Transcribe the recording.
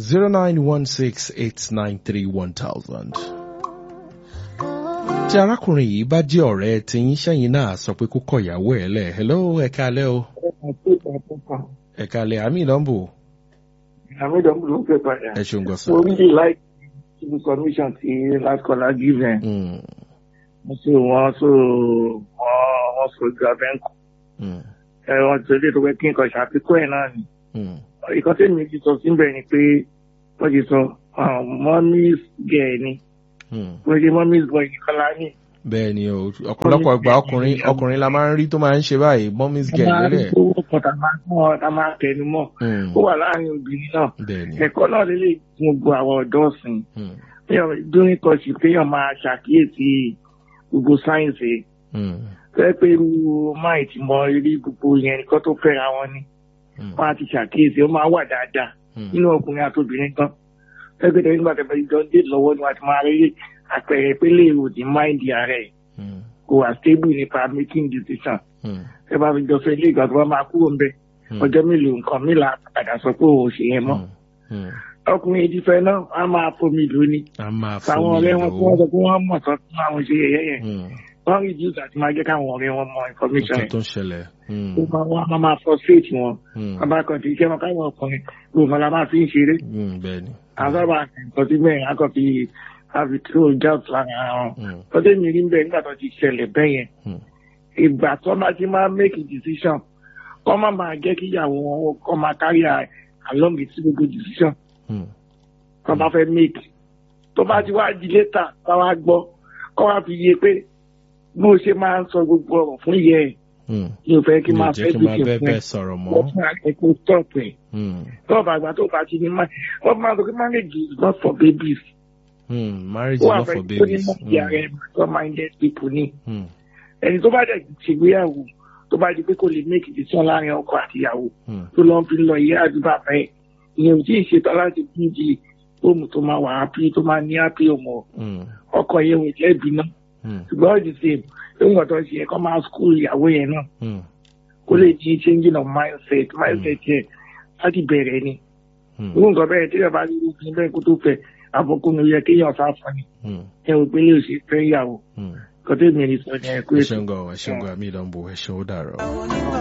zero nine one six eight nine three one thousand. tí arákùnrin yìí bá jẹ́ ọ̀rẹ́ tí yín sẹ́yìn náà sọ pé kó kọ ìyàwó ẹ̀ lẹ̀ hello ẹ̀ka alẹ́ o ẹ̀ka alẹ́ àmì ìdánbò àmì ìdánwò ló ń pè padà. ẹ ṣeun gbọ́sà. mo really like the submission ti last caller give them. Mm, mo sì wọ́n so wọ́n wọ́n sojú abẹ́ǹkù. mm, ẹ wọ́n ti lè tó pé kí nǹkan ṣàfikún ẹ̀ náà ni. mm, ìkan tí mi ti sọ síbẹ̀ ni pé wọ́n ti sọ mọ́mís gẹ̀ ni mm. wọ́n ti mọ́mís bọ̀ nìkan lá ní. bẹ́ẹ̀ ni o ọ̀pọ̀lọpọ̀ ìgbà ọkùnrin ọkùnrin la máa ń rí tó máa ń ṣe báyìí mommy's girl a máa lélẹ̀. rí owó kan tá a máa kọ́ tá a máa tẹnu mọ́ Mm, ó wà láàrin obìnrin náà bẹ́ẹ̀ ni. ẹ̀kọ́ náà lélẹ̀ fún gbogbo àwọn ọ̀dọ́ ọ̀sìn Mm, dúrin kọ̀ọ̀sì kéèyàn máa ṣàkíyèsí gbogbo sáyẹ̀nsì mm, fẹ́ pé irú máì tí mo rí gbogbo yẹn nìkan tó fẹ́ra wọn ni mm, wọ́n á ti ṣàkíyèsí ó máa wà dáadáa mm, nínú ọkùnrin àti obìnrin gan fẹ́ pé tẹ̀síwájú àti ìjọ dé lọ́wọ́ ni wọ́n ti máa rí àpẹẹrẹ pé lè rò ní máìndì ààrẹ mm, kò wà stable nípa making decision mm, ẹ bá fi jọ fẹ́ ilé ìgbà tó bá máa kúrò ńbẹ mm, ọjọ́ mélòó nǹkan mélòó padà sọ pé òun ò ṣe yẹn mọ́ mm, mm. ọkùnrin èdè fẹ́ náà á máa fomi lóní a máa táwọn fomi ọ̀rẹ́ wọn tí wọ́n lò sọ pé wọ́n mọ̀ tán fún àwọn ṣe yẹ̀yẹ́ yẹn ó. wọ́n rí jíùsì àti máa jẹ́ káwọn ọ̀rẹ́ wọn mọ information nǹkan yẹn tó ń ṣẹlẹ̀. Mm, ó máa wá máa máa frustrate wọn mm, bàbá kan ti iṣẹ́ wọn káwọn ọkùnrin gbogbo la máa fi ń ṣeré mm, bẹ́ẹ̀ ni. àwọn sábà nǹkan tí bẹ́ẹ̀ á kàn fi àfi tó jout lára wọn Mm, tọ́jú mi rí bẹ́ẹ̀ nígbà tó ti ṣẹlẹ̀ bẹ́ẹ̀ yẹn mm, ìgbà tó máa ti máa make a decision kọ́ máa máa jẹ́ kí ìyàwó wọn kọ́ máa carry her along with gbogbo decision mm, kọ́ bá fẹ́ make tó bá ti wá di later ká wá gbọ́ kọ́ wá fi yé pé bó ṣe máa ń sọ gbogbo ọ̀rọ̀ fún ìyẹ́ ẹ̀ mm. ní o fẹ́ kí mi ò máa jẹ́ fẹ́ kí n bí máa kí n bẹ́ẹ̀ fún ẹ bẹ́ẹ̀ sọ̀rọ̀ mọ́. wọ́n fún akẹ́kọ̀ọ́ stop ẹ̀ Mm, tó bá àgbà tó bá ti ní máa wọ́n máa sọ pé marriage is not for babies mm, marriage ó is wà not fẹ́ for tó ní babies. mọ̀ sí ara ẹ̀ mature minded people ní Mm, ẹni tó bá dẹ̀ ṣègbéyàwó tó bá di pé kò lè make decision láàrin ọkọ àti ìyàwó mm, tó lọ fi lọ ìyá àdúrà fẹ́ ìyẹn ò tí ì ṣetán láti fún di fóòmù tó máa wà happy tó máa ní happy ọmọ mm, ọkọ yẹn ò jẹ́bi náà mm, ṣùgbọ́n all the same lóyún ọ̀tọ̀ ṣe ẹ̀kọ́ máa school ìyàwó yẹn náà mm, kó lè di changing of mindset mindset yẹn láti bẹ̀rẹ̀ ni mm, irú nǹkan bẹ́ẹ̀ tí ìyàbá rí irúgbìn bẹ́ẹ̀ kó tó fẹ́ àfọkùnrin yẹ kéèyàn sá fún ni mm, ẹ ò pé lè ṣe fẹ́ ìyàwó mm. kọ́tẹ́ mi ní sọ ní ẹ̀kú ẹ ètò. ṣeun gan ẹ ṣeun gan mi ìdánwò ẹ ṣeun ó dàrọ.